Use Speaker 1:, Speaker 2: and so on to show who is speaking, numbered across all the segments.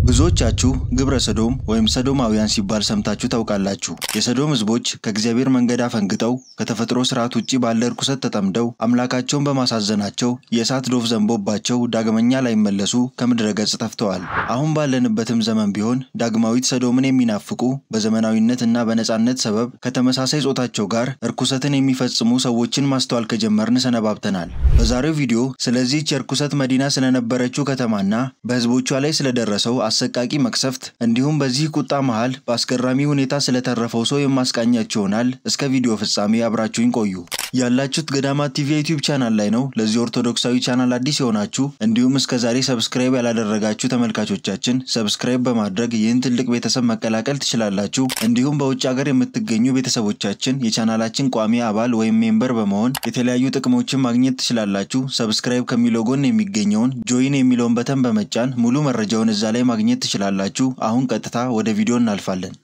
Speaker 1: ብዙዎቻችሁ ግብረ ሰዶም ወይም ሰዶማውያን ሲባል ሰምታችሁ ታውቃላችሁ። የሰዶም ሕዝቦች ከእግዚአብሔር መንገድ አፈንግጠው ከተፈጥሮ ስርዓት ውጭ ባለ ርኩሰት ተጠምደው አምላካቸውን በማሳዘናቸው የእሳት ዶፍ ዘንቦባቸው ዳግመኛ ላይመለሱ ከምድረ ገጽ ጠፍተዋል። አሁን ባለንበትም ዘመን ቢሆን ዳግማዊት ሰዶምን የሚናፍቁ በዘመናዊነት እና በነፃነት ሰበብ ከተመሳሳይ ጾታቸው ጋር እርኩሰትን የሚፈጽሙ ሰዎችን ማስተዋል ከጀመርን ሰነባብተናል። በዛሬው ቪዲዮ ስለዚህች የርኩሰት መዲና ስለነበረችው ከተማና በሕዝቦቿ ላይ ስለደረሰው አሰቃቂ መቅሰፍት እንዲሁም በዚህ ቁጣ መሃል በአስገራሚ ሁኔታ ስለተረፈው ሰው የማስቃኛችሁ ይሆናል። እስከ ቪዲዮ ፍጻሜ አብራችሁኝ ቆዩ። ያላችሁት ገዳማት ቲቪ ዩቲዩብ ቻናል ላይ ነው። ለዚህ ኦርቶዶክሳዊ ቻናል አዲስ የሆናችሁ እንዲሁም እስከ ዛሬ ሰብስክራይብ ያላደረጋችሁ ተመልካቾቻችን ሰብስክራይብ በማድረግ ይህን ትልቅ ቤተሰብ መቀላቀል ትችላላችሁ። እንዲሁም በውጭ ሀገር የምትገኙ ቤተሰቦቻችን የቻናላችን ቋሚ አባል ወይም ሜምበር በመሆን የተለያዩ ጥቅሞችን ማግኘት ትችላላችሁ። ሰብስክራይብ ከሚለው ጎን የሚገኘውን ጆይን የሚለውን በተን በመጫን ሙሉ መረጃውን እዛ ላይ ማግኘት ትችላላችሁ። አሁን ቀጥታ ወደ ቪዲዮ እናልፋለን።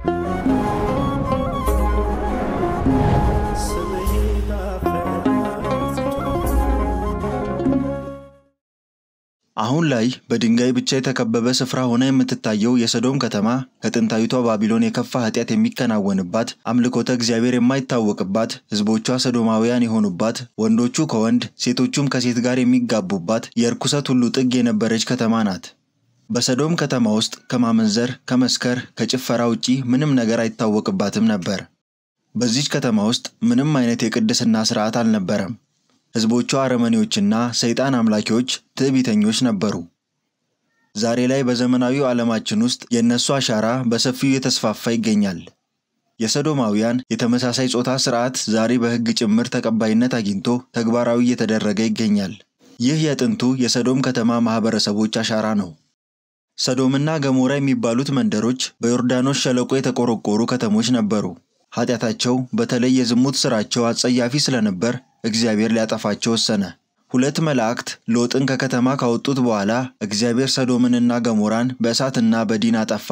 Speaker 1: አሁን ላይ በድንጋይ ብቻ የተከበበ ስፍራ ሆና የምትታየው የሰዶም ከተማ ከጥንታዊቷ ባቢሎን የከፋ ኃጢአት የሚከናወንባት፣ አምልኮተ እግዚአብሔር የማይታወቅባት፣ ሕዝቦቿ ሰዶማውያን የሆኑባት፣ ወንዶቹ ከወንድ ሴቶቹም ከሴት ጋር የሚጋቡባት የእርኩሰት ሁሉ ጥግ የነበረች ከተማ ናት። በሰዶም ከተማ ውስጥ ከማመንዘር፣ ከመስከር፣ ከጭፈራ ውጪ ምንም ነገር አይታወቅባትም ነበር። በዚች ከተማ ውስጥ ምንም አይነት የቅድስና ስርዓት አልነበረም። ሕዝቦቿ አረመኔዎችና ሰይጣን አምላኪዎች ትዕቢተኞች ነበሩ። ዛሬ ላይ በዘመናዊው ዓለማችን ውስጥ የእነሱ አሻራ በሰፊው እየተስፋፋ ይገኛል። የሰዶማውያን የተመሳሳይ ጾታ ስርዓት ዛሬ በሕግ ጭምር ተቀባይነት አግኝቶ ተግባራዊ እየተደረገ ይገኛል። ይህ የጥንቱ የሰዶም ከተማ ማኅበረሰቦች አሻራ ነው። ሰዶምና ገሞራ የሚባሉት መንደሮች በዮርዳኖስ ሸለቆ የተቆረቆሩ ከተሞች ነበሩ። ኃጢአታቸው በተለይ የዝሙት ሥራቸው አጸያፊ ስለነበር እግዚአብሔር ሊያጠፋቸው ወሰነ። ሁለት መላእክት ሎጥን ከከተማ ካወጡት በኋላ እግዚአብሔር ሰዶምንና ገሞራን በእሳትና በዲን አጠፋ።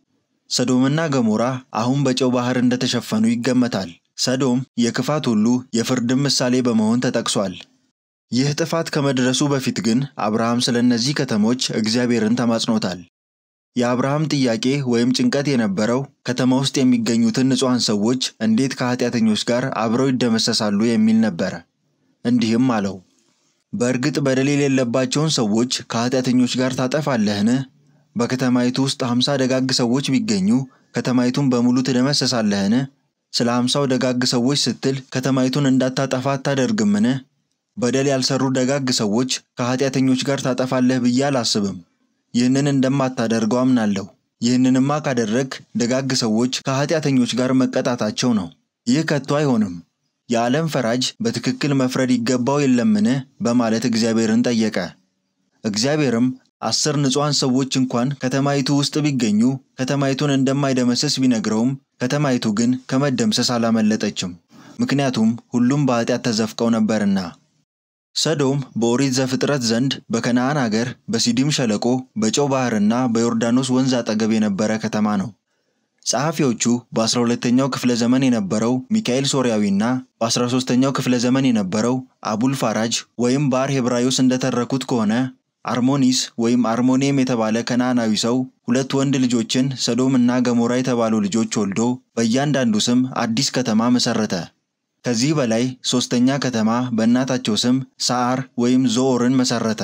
Speaker 1: ሰዶምና ገሞራ አሁን በጨው ባህር እንደተሸፈኑ ይገመታል። ሰዶም የክፋት ሁሉ የፍርድም ምሳሌ በመሆን ተጠቅሷል። ይህ ጥፋት ከመድረሱ በፊት ግን አብርሃም ስለ እነዚህ ከተሞች እግዚአብሔርን ተማጽኖታል። የአብርሃም ጥያቄ ወይም ጭንቀት የነበረው ከተማ ውስጥ የሚገኙትን ንጹሐን ሰዎች እንዴት ከኃጢአተኞች ጋር አብረው ይደመሰሳሉ የሚል ነበረ። እንዲህም አለው፣ በእርግጥ በደል የሌለባቸውን ሰዎች ከኃጢአተኞች ጋር ታጠፋለህን? በከተማይቱ ውስጥ ሀምሳ ደጋግ ሰዎች ቢገኙ ከተማይቱን በሙሉ ትደመሰሳለህን? ስለ ሀምሳው ደጋግ ሰዎች ስትል ከተማይቱን እንዳታጠፋ አታደርግምን? በደል ያልሰሩ ደጋግ ሰዎች ከኃጢአተኞች ጋር ታጠፋለህ ብዬ አላስብም። ይህንን እንደማታደርገው አምናለሁ። ይህንንማ ካደረግ ደጋግ ሰዎች ከኃጢአተኞች ጋር መቀጣታቸው ነው። ይህ ከቶ አይሆንም። የዓለም ፈራጅ በትክክል መፍረድ ይገባው የለምን? በማለት እግዚአብሔርን ጠየቀ። እግዚአብሔርም አስር ንጹሐን ሰዎች እንኳን ከተማይቱ ውስጥ ቢገኙ ከተማይቱን እንደማይደመሰስ ቢነግረውም ከተማይቱ ግን ከመደምሰስ አላመለጠችም። ምክንያቱም ሁሉም በኃጢአት ተዘፍቀው ነበርና። ሰዶም በኦሪት ዘፍጥረት ዘንድ በከነዓን አገር በሲዲም ሸለቆ በጨው ባህርና በዮርዳኖስ ወንዝ አጠገብ የነበረ ከተማ ነው። ጸሐፊዎቹ በ12ኛው ክፍለ ዘመን የነበረው ሚካኤል ሶርያዊና በ13ኛው ክፍለ ዘመን የነበረው አቡል ፋራጅ ወይም ባር ሄብራዮስ እንደተረኩት ከሆነ አርሞኒስ ወይም አርሞኒየም የተባለ ከነዓናዊ ሰው ሁለት ወንድ ልጆችን ሰዶም እና ገሞራ የተባሉ ልጆች ወልዶ በእያንዳንዱ ስም አዲስ ከተማ መሰረተ። ከዚህ በላይ ሦስተኛ ከተማ በእናታቸው ስም ሰዓር ወይም ዞኦርን መሰረተ።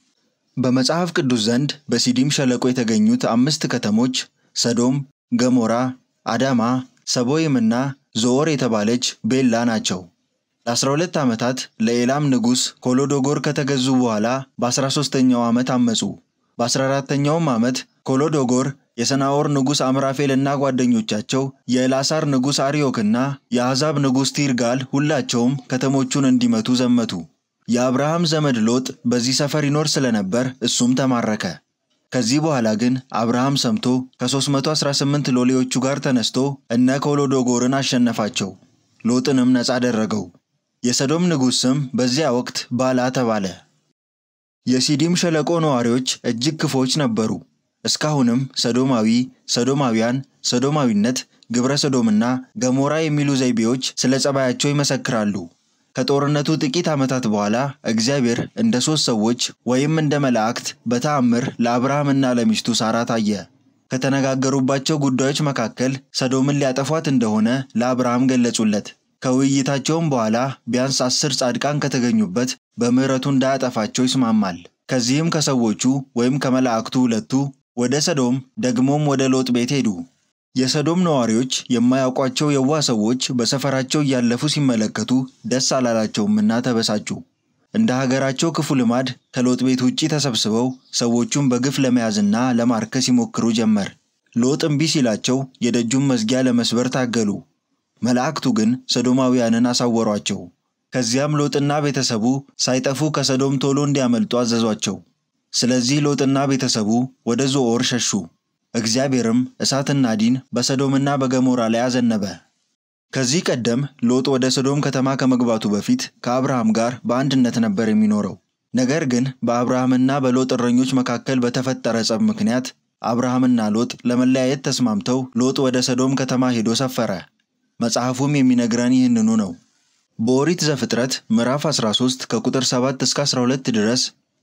Speaker 1: በመጽሐፍ ቅዱስ ዘንድ በሲዲም ሸለቆ የተገኙት አምስት ከተሞች ሰዶም፣ ገሞራ፣ አዳማ፣ ሰቦይምና ዞኦር የተባለች ቤላ ናቸው። ለ12 ዓመታት ለኤላም ንጉሥ ኮሎዶጎር ከተገዙ በኋላ በ13ኛው ዓመት አመፁ። በ14ተኛውም ዓመት ኮሎዶጎር የሰናዖር ንጉሥ አምራፌል እና ጓደኞቻቸው የኤላሳር ንጉሥ አርዮክና የአሕዛብ ንጉሥ ቲርጋል ሁላቸውም ከተሞቹን እንዲመቱ ዘመቱ። የአብርሃም ዘመድ ሎጥ በዚህ ሰፈር ይኖር ስለነበር እሱም ተማረከ። ከዚህ በኋላ ግን አብርሃም ሰምቶ ከ318 ሎሌዎቹ ጋር ተነስቶ እነ ኮሎዶጎርን አሸነፋቸው። ሎጥንም ነፃ አደረገው። የሰዶም ንጉሥ ስም በዚያ ወቅት ባላ ተባለ። የሲዲም ሸለቆ ነዋሪዎች እጅግ ክፎች ነበሩ። እስካሁንም ሰዶማዊ፣ ሰዶማውያን፣ ሰዶማዊነት፣ ግብረ ሰዶምና ገሞራ የሚሉ ዘይቤዎች ስለ ጸባያቸው ይመሰክራሉ። ከጦርነቱ ጥቂት ዓመታት በኋላ እግዚአብሔር እንደ ሦስት ሰዎች ወይም እንደ መላእክት በተአምር ለአብርሃምና ለሚስቱ ሳራ ታየ። ከተነጋገሩባቸው ጉዳዮች መካከል ሰዶምን ሊያጠፏት እንደሆነ ለአብርሃም ገለጹለት። ከውይይታቸውም በኋላ ቢያንስ አስር ጻድቃን ከተገኙበት በምሕረቱ እንዳያጠፋቸው ይስማማል። ከዚህም ከሰዎቹ ወይም ከመላእክቱ ሁለቱ ወደ ሰዶም ደግሞም ወደ ሎጥ ቤት ሄዱ። የሰዶም ነዋሪዎች የማያውቋቸው የዋህ ሰዎች በሰፈራቸው እያለፉ ሲመለከቱ ደስ አላላቸውምና ተበሳጩ። እንደ ሀገራቸው ክፉ ልማድ ከሎጥ ቤት ውጪ ተሰብስበው ሰዎቹን በግፍ ለመያዝና ለማርከስ ይሞክሩ ጀመር። ሎጥ እምቢ ሲላቸው የደጁን መዝጊያ ለመስበር ታገሉ። መላእክቱ ግን ሰዶማውያንን አሳወሯቸው። ከዚያም ሎጥና ቤተሰቡ ሳይጠፉ ከሰዶም ቶሎ እንዲያመልጡ አዘዟቸው። ስለዚህ ሎጥና ቤተሰቡ ወደ ዞዓር ሸሹ። እግዚአብሔርም እሳትና ዲን በሰዶምና በገሞራ ላይ አዘነበ። ከዚህ ቀደም ሎጥ ወደ ሰዶም ከተማ ከመግባቱ በፊት ከአብርሃም ጋር በአንድነት ነበር የሚኖረው። ነገር ግን በአብርሃምና በሎጥ እረኞች መካከል በተፈጠረ ጸብ ምክንያት አብርሃምና ሎጥ ለመለያየት ተስማምተው ሎጥ ወደ ሰዶም ከተማ ሄዶ ሰፈረ። መጽሐፉም የሚነግረን ይህንኑ ነው። በኦሪት ዘፍጥረት ምዕራፍ 13 ከቁጥር 7 እስከ 12 ድረስ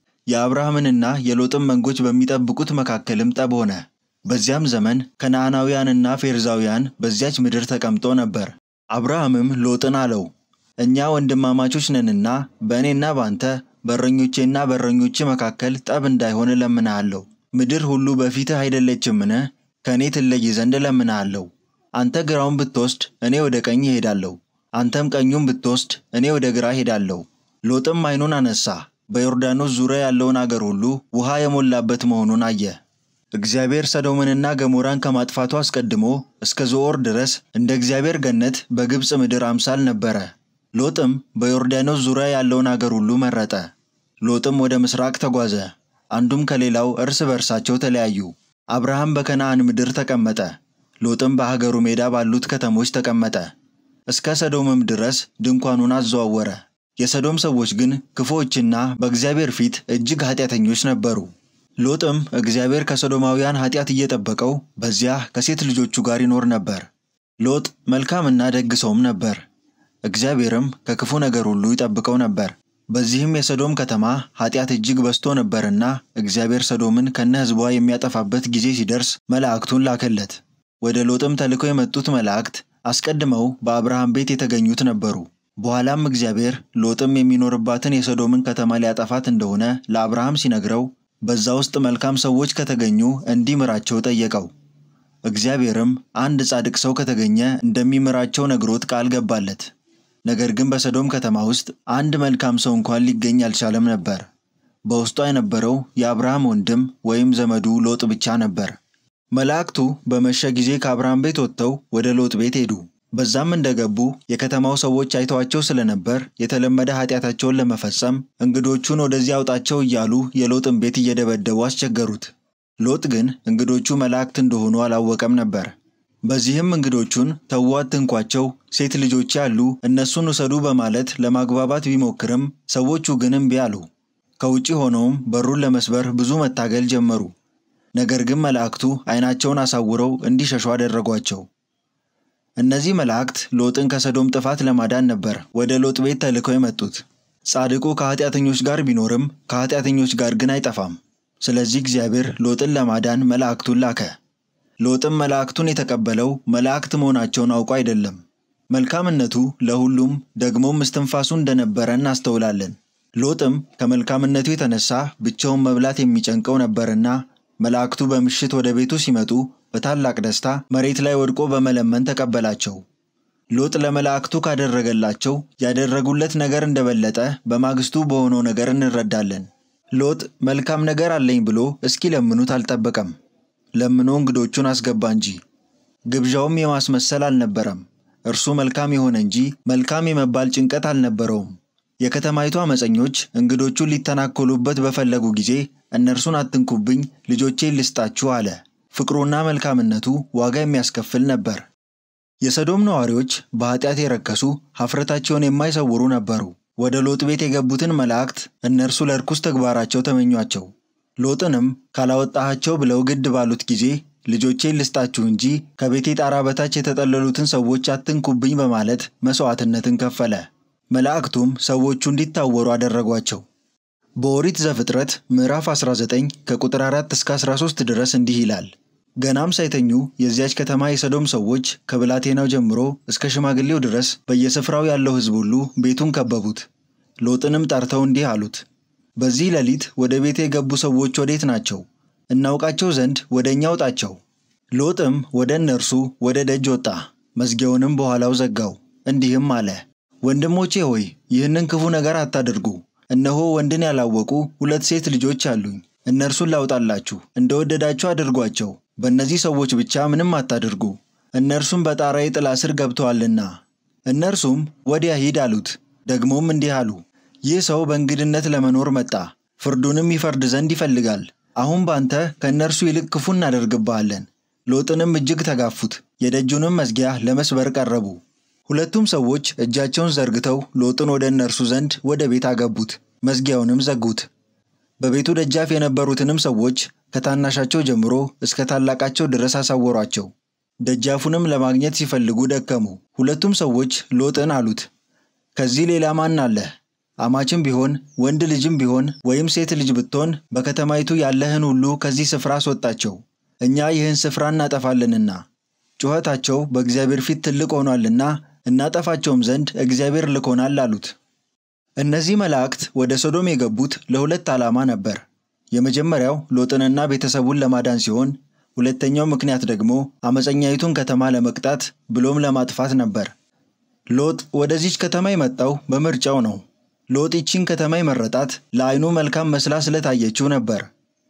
Speaker 1: የአብርሃምንና የሎጥን መንጎች በሚጠብቁት መካከልም ጠብ ሆነ። በዚያም ዘመን ከነዓናውያንና ፌርዛውያን በዚያች ምድር ተቀምጦ ነበር። አብርሃምም ሎጥን አለው፣ እኛ ወንድማማቾች ነንና በእኔና ባንተ በእረኞቼና በእረኞቼ መካከል ጠብ እንዳይሆን እለምንሃለሁ። ምድር ሁሉ በፊትህ አይደለችምን? ከእኔ ትለይ ዘንድ እለምንሃለሁ። አንተ ግራውን ብትወስድ እኔ ወደ ቀኝ እሄዳለሁ፣ አንተም ቀኙን ብትወስድ እኔ ወደ ግራ እሄዳለሁ። ሎጥም ዓይኑን አነሳ፣ በዮርዳኖስ ዙሪያ ያለውን አገር ሁሉ ውሃ የሞላበት መሆኑን አየ። እግዚአብሔር ሰዶምንና ገሞራን ከማጥፋቱ አስቀድሞ እስከ ዞዓር ድረስ እንደ እግዚአብሔር ገነት በግብፅ ምድር አምሳል ነበረ። ሎጥም በዮርዳኖስ ዙሪያ ያለውን አገር ሁሉ መረጠ። ሎጥም ወደ ምስራቅ ተጓዘ፣ አንዱም ከሌላው እርስ በርሳቸው ተለያዩ። አብርሃም በከነዓን ምድር ተቀመጠ፣ ሎጥም በሀገሩ ሜዳ ባሉት ከተሞች ተቀመጠ። እስከ ሰዶምም ድረስ ድንኳኑን አዘዋወረ። የሰዶም ሰዎች ግን ክፉዎችና በእግዚአብሔር ፊት እጅግ ኃጢአተኞች ነበሩ። ሎጥም እግዚአብሔር ከሰዶማውያን ኃጢአት እየጠበቀው በዚያ ከሴት ልጆቹ ጋር ይኖር ነበር። ሎጥ መልካምና ደግ ሰውም ነበር። እግዚአብሔርም ከክፉ ነገር ሁሉ ይጠብቀው ነበር። በዚህም የሰዶም ከተማ ኃጢአት እጅግ በዝቶ ነበርና እግዚአብሔር ሰዶምን ከነ ሕዝቧ የሚያጠፋበት ጊዜ ሲደርስ መላእክቱን ላከለት። ወደ ሎጥም ተልከው የመጡት መላእክት አስቀድመው በአብርሃም ቤት የተገኙት ነበሩ። በኋላም እግዚአብሔር ሎጥም የሚኖርባትን የሰዶምን ከተማ ሊያጠፋት እንደሆነ ለአብርሃም ሲነግረው በዛ ውስጥ መልካም ሰዎች ከተገኙ እንዲምራቸው ጠየቀው። እግዚአብሔርም አንድ ጻድቅ ሰው ከተገኘ እንደሚምራቸው ነግሮት ቃል ገባለት። ነገር ግን በሰዶም ከተማ ውስጥ አንድ መልካም ሰው እንኳን ሊገኝ አልቻለም ነበር። በውስጧ የነበረው የአብርሃም ወንድም ወይም ዘመዱ ሎጥ ብቻ ነበር። መላእክቱ በመሸ ጊዜ ከአብርሃም ቤት ወጥተው ወደ ሎጥ ቤት ሄዱ። በዛም እንደገቡ የከተማው ሰዎች አይተዋቸው ስለነበር የተለመደ ኃጢአታቸውን ለመፈጸም እንግዶቹን ወደዚህ አውጣቸው እያሉ የሎጥን ቤት እየደበደቡ አስቸገሩት። ሎጥ ግን እንግዶቹ መላእክት እንደሆኑ አላወቀም ነበር። በዚህም እንግዶቹን ተዉ፣ አትንኳቸው፣ ሴት ልጆች ያሉ እነሱን ውሰዱ በማለት ለማግባባት ቢሞክርም ሰዎቹ ግን እምቢ አሉ። ከውጪ ሆነውም በሩን ለመስበር ብዙ መታገል ጀመሩ። ነገር ግን መላእክቱ ዓይናቸውን አሳውረው እንዲሸሹ አደረጓቸው። እነዚህ መላእክት ሎጥን ከሰዶም ጥፋት ለማዳን ነበር ወደ ሎጥ ቤት ተልከው የመጡት። ጻድቁ ከኃጢአተኞች ጋር ቢኖርም ከኃጢአተኞች ጋር ግን አይጠፋም። ስለዚህ እግዚአብሔር ሎጥን ለማዳን መላእክቱን ላከ። ሎጥም መላእክቱን የተቀበለው መላእክት መሆናቸውን አውቆ አይደለም። መልካምነቱ ለሁሉም ደግሞም እስትንፋሱ እንደነበረ እናስተውላለን። ሎጥም ከመልካምነቱ የተነሳ ብቻውን መብላት የሚጨንቀው ነበርና መላእክቱ በምሽት ወደ ቤቱ ሲመጡ በታላቅ ደስታ መሬት ላይ ወድቆ በመለመን ተቀበላቸው። ሎጥ ለመላእክቱ ካደረገላቸው ያደረጉለት ነገር እንደበለጠ በማግስቱ በሆነው ነገር እንረዳለን። ሎጥ መልካም ነገር አለኝ ብሎ እስኪለምኑት አልጠበቀም። ለምኖ እንግዶቹን አስገባ እንጂ። ግብዣውም የማስመሰል አልነበረም። እርሱ መልካም የሆነ እንጂ መልካም የመባል ጭንቀት አልነበረውም። የከተማይቱ አመፀኞች እንግዶቹን ሊተናኮሉበት በፈለጉ ጊዜ እነርሱን አትንኩብኝ፣ ልጆቼን ልስጣችሁ አለ። ፍቅሩና መልካምነቱ ዋጋ የሚያስከፍል ነበር። የሰዶም ነዋሪዎች በኃጢአት የረከሱ ኀፍረታቸውን የማይሰውሩ ነበሩ። ወደ ሎጥ ቤት የገቡትን መላእክት እነርሱ ለርኩስ ተግባራቸው ተመኟቸው። ሎጥንም ካላወጣሃቸው ብለው ግድ ባሉት ጊዜ ልጆቼን ልስጣችሁ እንጂ ከቤቴ ጣራ በታች የተጠለሉትን ሰዎች አትንኩብኝ በማለት መሥዋዕትነትን ከፈለ። መላእክቱም ሰዎቹ እንዲታወሩ አደረጓቸው። በኦሪት ዘፍጥረት ምዕራፍ 19 ከቁጥር 4 እስከ 13 ድረስ እንዲህ ይላል። ገናም ሳይተኙ የዚያች ከተማ የሰዶም ሰዎች ከብላቴናው ጀምሮ እስከ ሽማግሌው ድረስ በየስፍራው ያለው ሕዝብ ሁሉ ቤቱን ከበቡት። ሎጥንም ጠርተው እንዲህ አሉት፣ በዚህ ሌሊት ወደ ቤቴ የገቡ ሰዎች ወዴት ናቸው? እናውቃቸው ዘንድ ወደ እኛ ውጣቸው። ሎጥም ወደ እነርሱ ወደ ደጅ ወጣ፣ መዝጊያውንም በኋላው ዘጋው፣ እንዲህም አለ፣ ወንድሞቼ ሆይ ይህንን ክፉ ነገር አታድርጉ። እነሆ ወንድን ያላወቁ ሁለት ሴት ልጆች አሉኝ። እነርሱን ላውጣላችሁ፣ እንደወደዳችሁ አድርጓቸው። በእነዚህ ሰዎች ብቻ ምንም አታድርጉ፣ እነርሱም በጣራዬ ጥላ ስር ገብተዋልና። እነርሱም ወዲያ ሂድ አሉት። ደግሞም እንዲህ አሉ፣ ይህ ሰው በእንግድነት ለመኖር መጣ፣ ፍርዱንም ይፈርድ ዘንድ ይፈልጋል። አሁን ባንተ ከእነርሱ ይልቅ ክፉ እናደርግብሃለን። ሎጥንም እጅግ ተጋፉት፣ የደጁንም መዝጊያ ለመስበር ቀረቡ። ሁለቱም ሰዎች እጃቸውን ዘርግተው ሎጥን ወደ እነርሱ ዘንድ ወደ ቤት አገቡት፣ መዝጊያውንም ዘጉት። በቤቱ ደጃፍ የነበሩትንም ሰዎች ከታናሻቸው ጀምሮ እስከ ታላቃቸው ድረስ አሳወሯቸው። ደጃፉንም ለማግኘት ሲፈልጉ ደከሙ። ሁለቱም ሰዎች ሎጥን አሉት፣ ከዚህ ሌላ ማን አለህ? አማችም ቢሆን ወንድ ልጅም ቢሆን ወይም ሴት ልጅ ብትሆን በከተማይቱ ያለህን ሁሉ ከዚህ ስፍራ አስወጣቸው፣ እኛ ይህን ስፍራ እናጠፋለንና። ጩኸታቸው በእግዚአብሔር ፊት ትልቅ ሆኗልና እናጠፋቸውም ዘንድ እግዚአብሔር ልኮናል አሉት። እነዚህ መላእክት ወደ ሶዶም የገቡት ለሁለት ዓላማ ነበር። የመጀመሪያው ሎጥንና ቤተሰቡን ለማዳን ሲሆን፣ ሁለተኛው ምክንያት ደግሞ አመፀኛይቱን ከተማ ለመቅጣት ብሎም ለማጥፋት ነበር። ሎጥ ወደዚች ከተማ የመጣው በምርጫው ነው። ሎጥ ይቺን ከተማ የመረጣት ለዓይኑ መልካም መስላ ስለታየችው ነበር።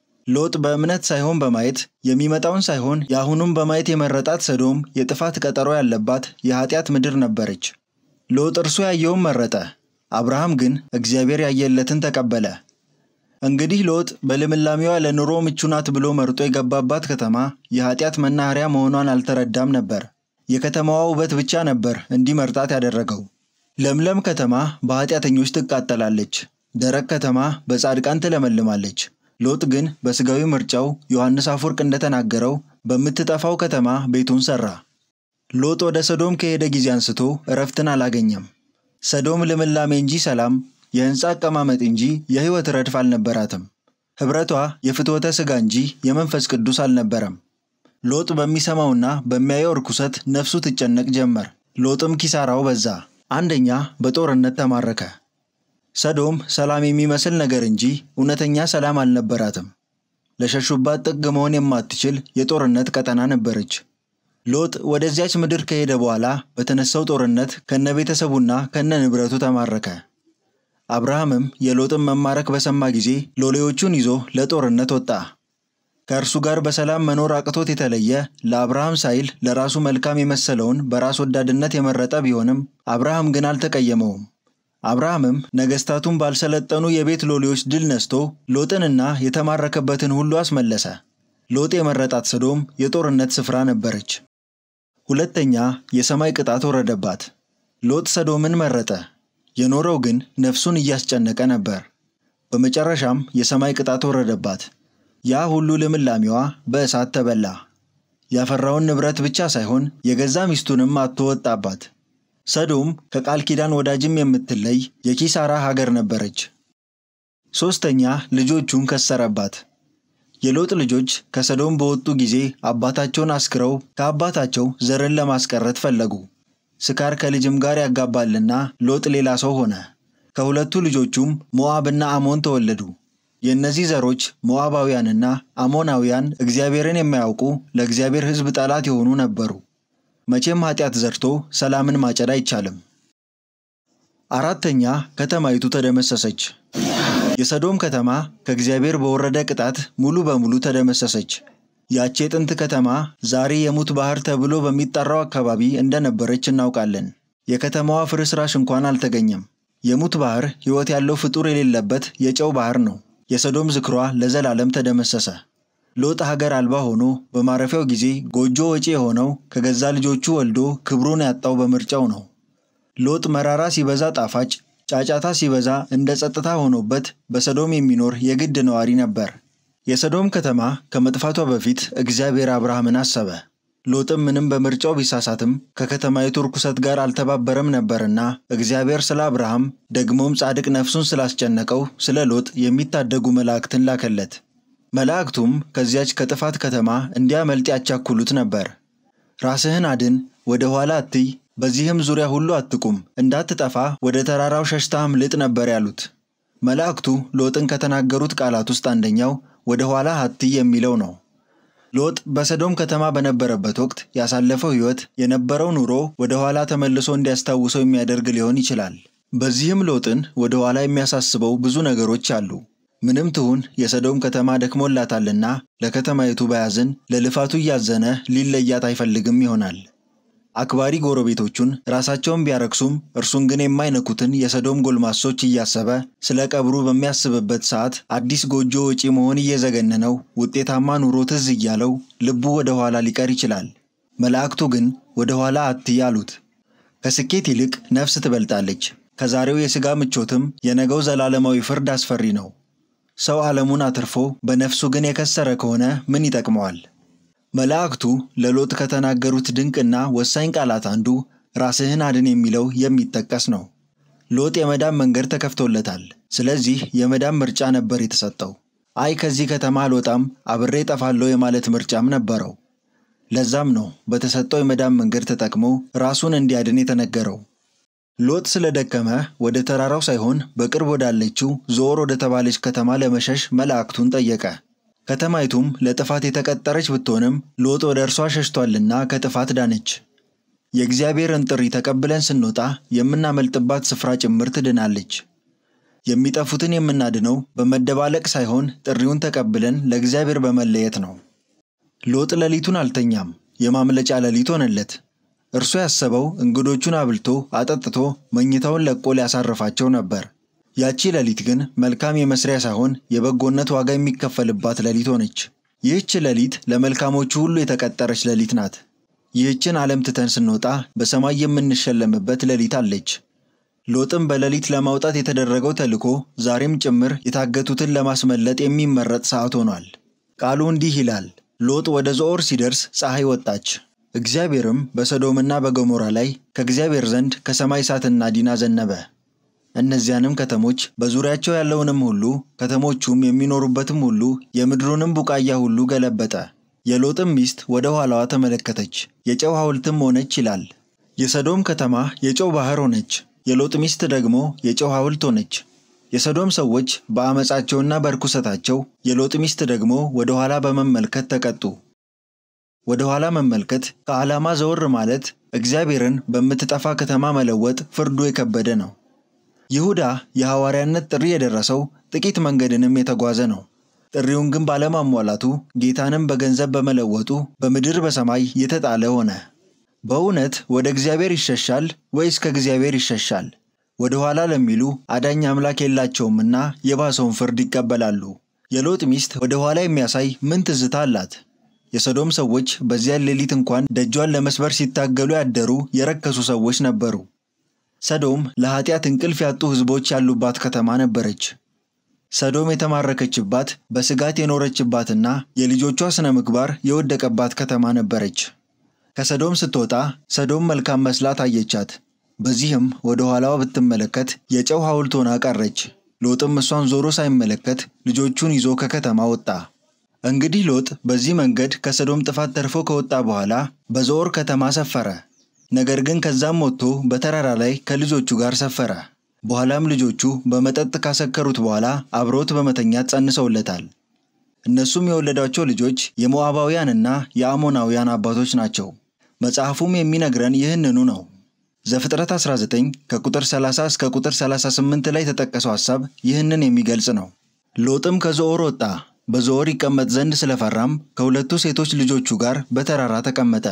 Speaker 1: ሎጥ በእምነት ሳይሆን በማየት የሚመጣውን ሳይሆን የአሁኑም በማየት የመረጣት ሰዶም የጥፋት ቀጠሮ ያለባት የኃጢአት ምድር ነበረች። ሎጥ እርሱ ያየውን መረጠ፣ አብርሃም ግን እግዚአብሔር ያየለትን ተቀበለ። እንግዲህ ሎጥ በልምላሜዋ ለኑሮ ምቹ ናት ብሎ መርጦ የገባባት ከተማ የኃጢአት መናኸሪያ መሆኗን አልተረዳም ነበር። የከተማዋ ውበት ብቻ ነበር እንዲመርጣት ያደረገው። ለምለም ከተማ በኃጢአተኞች ትቃጠላለች፣ ደረቅ ከተማ በጻድቃን ትለመልማለች። ሎጥ ግን በሥጋዊ ምርጫው ዮሐንስ አፈወርቅ እንደተናገረው በምትጠፋው ከተማ ቤቱን ሠራ። ሎጥ ወደ ሰዶም ከሄደ ጊዜ አንስቶ እረፍትን አላገኘም። ሰዶም ልምላሜ እንጂ ሰላም፣ የሕንፃ አቀማመጥ እንጂ የሕይወት ረድፍ አልነበራትም። ኅብረቷ የፍትወተ ሥጋ እንጂ የመንፈስ ቅዱስ አልነበረም። ሎጥ በሚሰማውና በሚያየው ርኩሰት ነፍሱ ትጨነቅ ጀመር። ሎጥም ኪሳራው በዛ። አንደኛ በጦርነት ተማረከ። ሰዶም ሰላም የሚመስል ነገር እንጂ እውነተኛ ሰላም አልነበራትም። ለሸሹባት ጥግ መሆን የማትችል የጦርነት ቀጠና ነበረች። ሎጥ ወደዚያች ምድር ከሄደ በኋላ በተነሳው ጦርነት ከነ ቤተሰቡና ከነ ንብረቱ ተማረከ። አብርሃምም የሎጥን መማረክ በሰማ ጊዜ ሎሌዎቹን ይዞ ለጦርነት ወጣ። ከእርሱ ጋር በሰላም መኖር አቅቶት የተለየ ለአብርሃም ሳይል ለራሱ መልካም የመሰለውን በራስ ወዳድነት የመረጠ ቢሆንም አብርሃም ግን አልተቀየመውም። አብርሃምም ነገሥታቱን ባልሰለጠኑ የቤት ሎሌዎች ድል ነስቶ ሎጥንና የተማረከበትን ሁሉ አስመለሰ። ሎጥ የመረጣት ሰዶም የጦርነት ስፍራ ነበረች። ሁለተኛ የሰማይ ቅጣት ወረደባት። ሎጥ ሰዶምን መረጠ። የኖረው ግን ነፍሱን እያስጨነቀ ነበር። በመጨረሻም የሰማይ ቅጣት ወረደባት። ያ ሁሉ ልምላሜዋ በእሳት ተበላ። ያፈራውን ንብረት ብቻ ሳይሆን የገዛ ሚስቱንም አጥቶ ወጣባት። ሰዶም ከቃል ኪዳን ወዳጅም የምትለይ የኪሳራ ሀገር ነበረች። ሦስተኛ ልጆቹን ከሰረባት። የሎጥ ልጆች ከሰዶም በወጡ ጊዜ አባታቸውን አስክረው ከአባታቸው ዘርን ለማስቀረት ፈለጉ። ስካር ከልጅም ጋር ያጋባልና ሎጥ ሌላ ሰው ሆነ። ከሁለቱ ልጆቹም ሞዓብና አሞን ተወለዱ። የእነዚህ ዘሮች ሞዓባውያንና አሞናውያን እግዚአብሔርን የማያውቁ ለእግዚአብሔር ሕዝብ ጠላት የሆኑ ነበሩ። መቼም ኃጢአት ዘርቶ ሰላምን ማጨድ አይቻልም። አራተኛ ከተማይቱ ተደመሰሰች። የሰዶም ከተማ ከእግዚአብሔር በወረደ ቅጣት ሙሉ በሙሉ ተደመሰሰች። ያቺ የጥንት ከተማ ዛሬ የሙት ባህር ተብሎ በሚጠራው አካባቢ እንደነበረች እናውቃለን። የከተማዋ ፍርስራሽ እንኳን አልተገኘም። የሙት ባህር ሕይወት ያለው ፍጡር የሌለበት የጨው ባህር ነው። የሰዶም ዝክሯ ለዘላለም ተደመሰሰ። ሎጥ ሀገር አልባ ሆኖ በማረፊያው ጊዜ ጎጆ ወጪ የሆነው ከገዛ ልጆቹ ወልዶ ክብሩን ያጣው በምርጫው ነው። ሎጥ መራራ ሲበዛ ጣፋጭ፣ ጫጫታ ሲበዛ እንደ ጸጥታ ሆኖበት በሰዶም የሚኖር የግድ ነዋሪ ነበር። የሰዶም ከተማ ከመጥፋቷ በፊት እግዚአብሔር አብርሃምን አሰበ። ሎጥም ምንም በምርጫው ቢሳሳትም ከከተማይቱ ርኩሰት ጋር አልተባበረም ነበርና እግዚአብሔር ስለ አብርሃም ደግሞም ጻድቅ ነፍሱን ስላስጨነቀው ስለ ሎጥ የሚታደጉ መላእክትን ላከለት። መላእክቱም ከዚያች ከጥፋት ከተማ እንዲያመልጥ ያቻኩሉት ነበር። ራስህን አድን፣ ወደ ኋላ አትይ፣ በዚህም ዙሪያ ሁሉ አትቁም፣ እንዳትጠፋ ወደ ተራራው ሸሽታ አምልጥ ነበር ያሉት። መላእክቱ ሎጥን ከተናገሩት ቃላት ውስጥ አንደኛው ወደ ኋላ አትይ የሚለው ነው። ሎጥ በሰዶም ከተማ በነበረበት ወቅት ያሳለፈው ሕይወት የነበረው ኑሮ ወደ ኋላ ተመልሶ እንዲያስታውሰው የሚያደርግ ሊሆን ይችላል። በዚህም ሎጥን ወደ ኋላ የሚያሳስበው ብዙ ነገሮች አሉ። ምንም ትሁን የሰዶም ከተማ ደክሞላታልና ለከተማይቱ ባያዝን ለልፋቱ እያዘነ ሊለያት አይፈልግም ይሆናል። አክባሪ ጎረቤቶቹን ራሳቸውን ቢያረክሱም እርሱን ግን የማይነኩትን የሰዶም ጎልማሶች እያሰበ ስለ ቀብሩ በሚያስብበት ሰዓት አዲስ ጎጆ ወጪ መሆን እየዘገነነው ውጤታማ ኑሮ ትዝ እያለው ልቡ ወደ ኋላ ሊቀር ይችላል። መላእክቱ ግን ወደ ኋላ አትይ አሉት። ከስኬት ይልቅ ነፍስ ትበልጣለች። ከዛሬው የሥጋ ምቾትም የነገው ዘላለማዊ ፍርድ አስፈሪ ነው። ሰው ዓለሙን አትርፎ በነፍሱ ግን የከሰረ ከሆነ ምን ይጠቅመዋል? መላእክቱ ለሎጥ ከተናገሩት ድንቅና ወሳኝ ቃላት አንዱ ራስህን አድን የሚለው የሚጠቀስ ነው። ሎጥ የመዳን መንገድ ተከፍቶለታል። ስለዚህ የመዳን ምርጫ ነበር የተሰጠው። አይ ከዚህ ከተማ አልወጣም አብሬ ጠፋለሁ የማለት ምርጫም ነበረው። ለዛም ነው በተሰጠው የመዳን መንገድ ተጠቅሞ ራሱን እንዲያድን የተነገረው። ሎጥ ስለደከመ ወደ ተራራው ሳይሆን በቅርብ ወዳለችው ዞር ወደ ተባለች ከተማ ለመሸሽ መላእክቱን ጠየቀ። ከተማይቱም ለጥፋት የተቀጠረች ብትሆንም ሎጥ ወደ እርሷ ሸሽቷልና ከጥፋት ዳነች። የእግዚአብሔርን ጥሪ ተቀብለን ስንወጣ የምናመልጥባት ስፍራ ጭምር ትድናለች። የሚጠፉትን የምናድነው በመደባለቅ ሳይሆን ጥሪውን ተቀብለን ለእግዚአብሔር በመለየት ነው። ሎጥ ሌሊቱን አልተኛም፣ የማምለጫ ሌሊት ሆነለት። እርሱ ያሰበው እንግዶቹን አብልቶ አጠጥቶ መኝታውን ለቆ ሊያሳርፋቸው ነበር። ያቺ ሌሊት ግን መልካም የመስሪያ ሳይሆን የበጎነት ዋጋ የሚከፈልባት ሌሊት ሆነች። ይህች ሌሊት ለመልካሞቹ ሁሉ የተቀጠረች ሌሊት ናት። ይህችን ዓለም ትተን ስንወጣ በሰማይ የምንሸለምበት ሌሊት አለች። ሎጥም በሌሊት ለማውጣት የተደረገው ተልዕኮ ዛሬም ጭምር የታገቱትን ለማስመለጥ የሚመረጥ ሰዓት ሆኗል። ቃሉ እንዲህ ይላል፣ ሎጥ ወደ ዞዓር ሲደርስ ፀሐይ ወጣች። እግዚአብሔርም በሰዶምና በገሞራ ላይ ከእግዚአብሔር ዘንድ ከሰማይ እሳትና ዲን አዘነበ። እነዚያንም ከተሞች በዙሪያቸው ያለውንም ሁሉ ከተሞቹም የሚኖሩበትም ሁሉ የምድሩንም ቡቃያ ሁሉ ገለበጠ። የሎጥም ሚስት ወደ ኋላዋ ተመለከተች፣ የጨው ሐውልትም ሆነች ይላል። የሰዶም ከተማ የጨው ባሕር ሆነች፣ የሎጥ ሚስት ደግሞ የጨው ሐውልት ሆነች። የሰዶም ሰዎች በአመፃቸውና በርኩሰታቸው፣ የሎጥ ሚስት ደግሞ ወደ ኋላ በመመልከት ተቀጡ። ወደ ኋላ መመልከት ከዓላማ ዘወር ማለት እግዚአብሔርን በምትጠፋ ከተማ መለወጥ ፍርዱ የከበደ ነው። ይሁዳ የሐዋርያነት ጥሪ የደረሰው ጥቂት መንገድንም የተጓዘ ነው። ጥሪውን ግን ባለማሟላቱ ጌታንም በገንዘብ በመለወጡ በምድር በሰማይ የተጣለ ሆነ። በእውነት ወደ እግዚአብሔር ይሸሻል ወይስ ከእግዚአብሔር ይሸሻል? ወደ ኋላ ለሚሉ አዳኝ አምላክ የላቸውምና የባሰውን ፍርድ ይቀበላሉ። የሎጥ ሚስት ወደ ኋላ የሚያሳይ ምን ትዝታ አላት? የሰዶም ሰዎች በዚያን ሌሊት እንኳን ደጇን ለመስበር ሲታገሉ ያደሩ የረከሱ ሰዎች ነበሩ። ሰዶም ለኃጢአት እንቅልፍ ያጡ ሕዝቦች ያሉባት ከተማ ነበረች። ሰዶም የተማረከችባት በስጋት የኖረችባትና የልጆቿ ሥነ ምግባር የወደቀባት ከተማ ነበረች። ከሰዶም ስትወጣ ሰዶም መልካም መስላ ታየቻት። በዚህም ወደ ኋላዋ ብትመለከት የጨው ሐውልት ሆና ቀረች። ሎጥም እሷን ዞሮ ሳይመለከት ልጆቹን ይዞ ከከተማ ወጣ። እንግዲህ ሎጥ በዚህ መንገድ ከሰዶም ጥፋት ተርፎ ከወጣ በኋላ በዞዓር ከተማ ሰፈረ። ነገር ግን ከዛም ወጥቶ በተራራ ላይ ከልጆቹ ጋር ሰፈረ። በኋላም ልጆቹ በመጠጥ ካሰከሩት በኋላ አብረውት በመተኛት ጸንሰውለታል። እነሱም የወለዷቸው ልጆች የሞዓባውያንና የአሞናውያን አባቶች ናቸው። መጽሐፉም የሚነግረን ይህንኑ ነው። ዘፍጥረት 19 ከቁጥር 30 እስከ ቁጥር 38 ላይ የተጠቀሰው ሐሳብ ይህንን የሚገልጽ ነው። ሎጥም ከዞዓር ወጣ፣ በዞዓር ይቀመጥ ዘንድ ስለፈራም ከሁለቱ ሴቶች ልጆቹ ጋር በተራራ ተቀመጠ።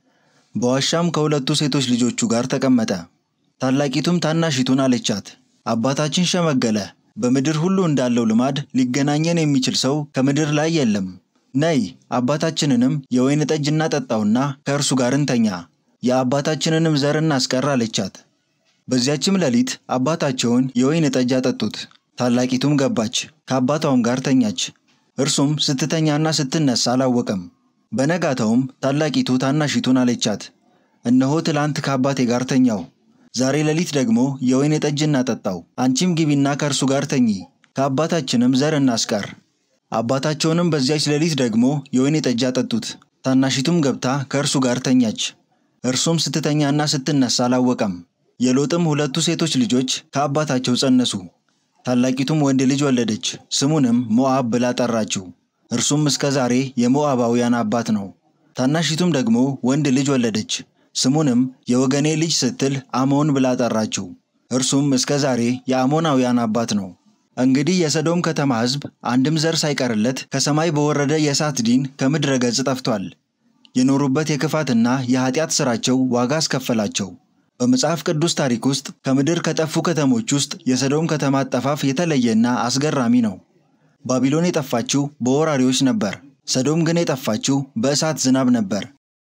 Speaker 1: በዋሻም ከሁለቱ ሴቶች ልጆቹ ጋር ተቀመጠ። ታላቂቱም ታናሺቱን አለቻት፣ አባታችን ሸመገለ፣ በምድር ሁሉ እንዳለው ልማድ ሊገናኘን የሚችል ሰው ከምድር ላይ የለም። ነይ አባታችንንም የወይን ጠጅ እናጠጣውና ከእርሱ ጋር እንተኛ፣ የአባታችንንም ዘር እናስቀር አለቻት። በዚያችም ሌሊት አባታቸውን የወይን ጠጅ አጠጡት። ታላቂቱም ገባች፣ ከአባቷም ጋር ተኛች። እርሱም ስትተኛና ስትነሳ አላወቀም። በነጋታውም ታላቂቱ ታናሺቱን አለቻት፣ እነሆ ትላንት ከአባቴ ጋር ተኛው፣ ዛሬ ሌሊት ደግሞ የወይን ጠጅ እናጠጣው። አንቺም ግቢና ከእርሱ ጋር ተኚ፣ ከአባታችንም ዘር እናስቀር። አባታቸውንም በዚያች ሌሊት ደግሞ የወይን ጠጅ አጠጡት። ታናሺቱም ገብታ ከእርሱ ጋር ተኛች። እርሱም ስትተኛና ስትነሳ አላወቀም። የሎጥም ሁለቱ ሴቶች ልጆች ከአባታቸው ጸነሱ። ታላቂቱም ወንድ ልጅ ወለደች፣ ስሙንም ሞዓብ ብላ ጠራችው። እርሱም እስከ ዛሬ የሞዓባውያን አባት ነው። ታናሺቱም ደግሞ ወንድ ልጅ ወለደች፣ ስሙንም የወገኔ ልጅ ስትል አሞን ብላ ጠራችው። እርሱም እስከ ዛሬ የአሞናውያን አባት ነው። እንግዲህ የሰዶም ከተማ ሕዝብ አንድም ዘር ሳይቀርለት ከሰማይ በወረደ የእሳት ዲን ከምድረ ገጽ ጠፍቷል። የኖሩበት የክፋትና የኃጢአት ሥራቸው ዋጋ አስከፈላቸው። በመጽሐፍ ቅዱስ ታሪክ ውስጥ ከምድር ከጠፉ ከተሞች ውስጥ የሰዶም ከተማ አጠፋፍ የተለየና አስገራሚ ነው። ባቢሎን የጠፋችው በወራሪዎች ነበር። ሰዶም ግን የጠፋችው በእሳት ዝናብ ነበር።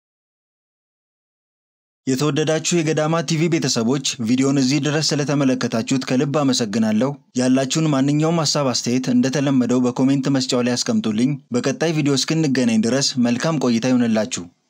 Speaker 1: የተወደዳችሁ የገዳማ ቲቪ ቤተሰቦች ቪዲዮን እዚህ ድረስ ስለተመለከታችሁት ከልብ አመሰግናለሁ። ያላችሁን ማንኛውም ሀሳብ አስተያየት እንደተለመደው በኮሜንት መስጫው ላይ ያስቀምጡልኝ። በቀጣይ ቪዲዮ እስክንገናኝ ድረስ መልካም ቆይታ ይሆንላችሁ።